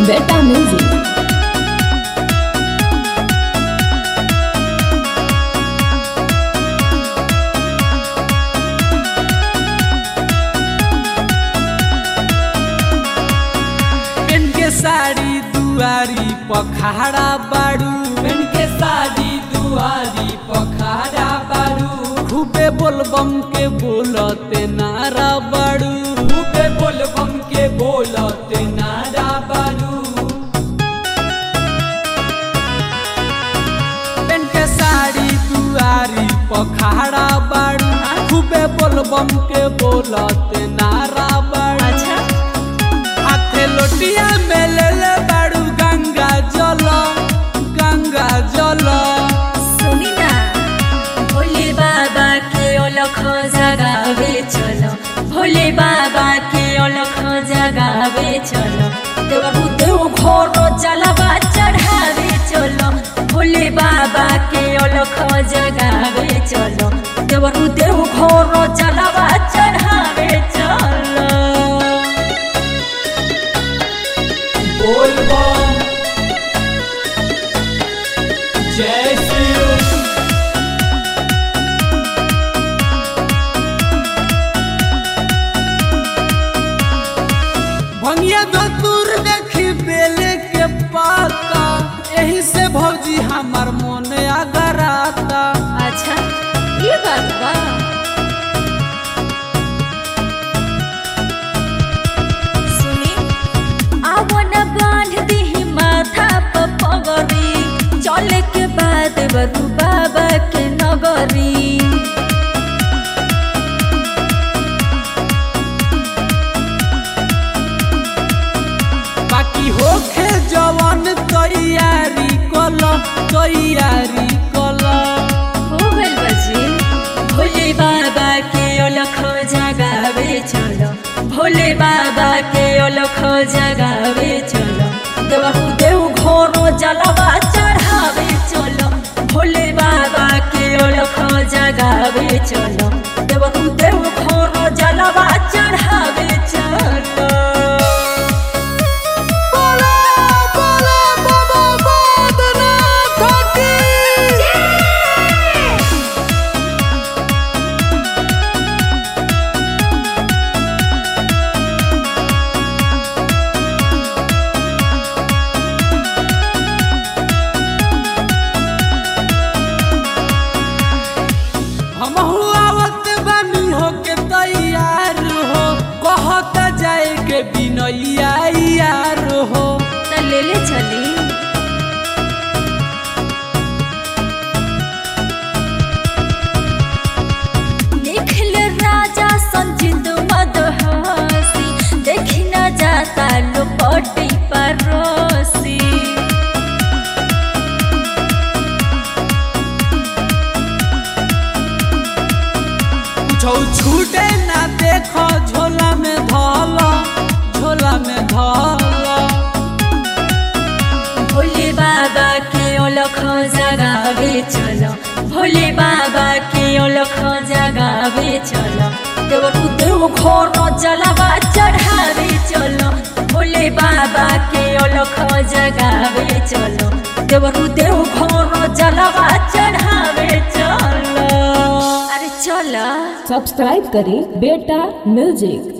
Beta Music. PAN के साड़ी दुआरी पखाड़ा बाड़ू पेन के साड़ी दुआरी पखाड़ा बारू खूबे बोलबम के बोलते नारा बाड़ू खूबे बोलबम के बोलते नारा बारू पेन के साड़ी दुआरी पखाड़ा बाड़ू खूबे बोलबम के बोलते नारा बाड़ू हाथे लोटिया में ले ले बाड़ू गंगा जल गंगा जल सुनी ना भोले बाबा के अलख जगावे चलो भोले बाबा के अलख जगावे चलो देवरु देव घोर जलवा चढ़ावे चलो भोले बाबा के अलख जगावे चलो देवरु देव घोर जलवा चढ़ावे चलो बोलबम जय शिव भंगिया धतूर देखी बेले के पाता यही से भौजी हमार मन अगराता अच्छा ये बात बा सुनी आवन बांध दी माथा पर पगरी चले के बाद बरू बाबा के नगरी बाकी होखे जवन तैयारी कल तैयारी कल हो गइल बजी भोले बाबा के अलख जगावे चलो भोले बाबा के अलख जगावे चलो देवहु देव घोरो जलवा चढ़ावे चलो भोले बाबा के अलख जगावे चलो देवहु देव घोरो जलवा चढ़ावे चलो हमहू आवत बानी होके तैयार हो कहत जाए के बिनैया यार हो त ले ले चली निखिल राजा संजित मदहसी देखी न जाता लोपटी परोसी छौ छूटे ना देखो झोला में धल झोला में धल भोले बाबा के अलख जगावे चलो भोले बाबा के अलख जगावे चलो देवरु देव घोर जलवा चढ़ावे चलो भोले बाबा के अलख जगावे चलो देवरु देव घोर जलवा चढ़ावे चलो अरे चलो सब्सक्राइब करें बेटा म्यूजिक